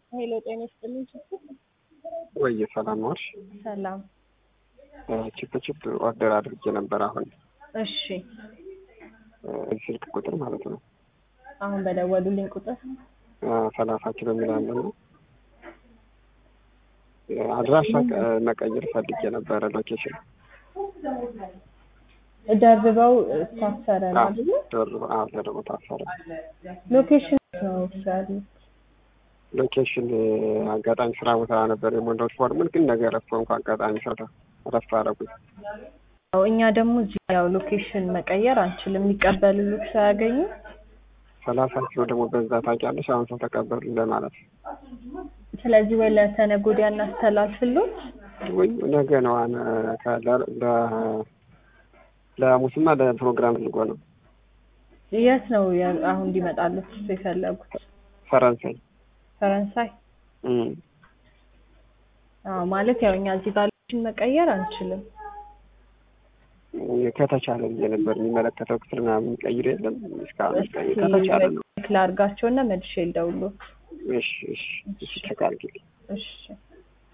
ሄሎ ጤና ይስጥልኝ። ችግር ወይ ሰላም ዋልሽ? ሰላም። ቺፕ ቺፕ ኦርደር አድርጌ ነበር። አሁን እሺ፣ ስልክ ቁጥር ማለት ነው አሁን በደወሉልኝ ቁጥር ሰላሳ ኪሎ የሚል አለ ነው። አድራሻ መቀየር ፈልጌ ነበረ። ሎኬሽን ደርበው ታሰረ ነው አይደለ? ደርቦ ታሰረ። ሎኬሽን ነው ያሉት። ሎኬሽን አጋጣሚ ስራ ቦታ ነበር የሞላሁት ፎርሙን፣ ግን ነገ ረፍቶ እንኳ አጋጣሚ ሰራ ረፍቶ አደረጉኝ። ያው እኛ ደግሞ እዚህ ያው ሎኬሽን መቀየር አንችልም፣ የሚቀበሉት ሳያገኙ ሰላሳ ኪሎ ደግሞ በዛ ታውቂያለሽ። አሁን ሰው ተቀበሉ ለማለት ስለዚህ ወይ ለተነገ ወዲያ እናስተላልፍሎት ወይ ነገ ነው አነ ለሙስማ ለፕሮግራም ልጎ ነው። የት ነው ያ- አሁን እንዲመጣሉት የፈለጉት? ፈረንሳይ ፈረንሳይ። እም። አዎ ማለት ያው እኛ እዚህ ጋር ሎኬሽን መቀየር አንችልም። ከተቻለ ብዬ ነበር የሚመለከተው ክፍል ምናምን ቀይር የለም እስካሁን ቀይር ከተቻለ ነው። ክላ አድርጋቸውና መልሼ ልደውልዎት። እሺ እሺ እሺ ቼክ አድርጊልኝ። እሺ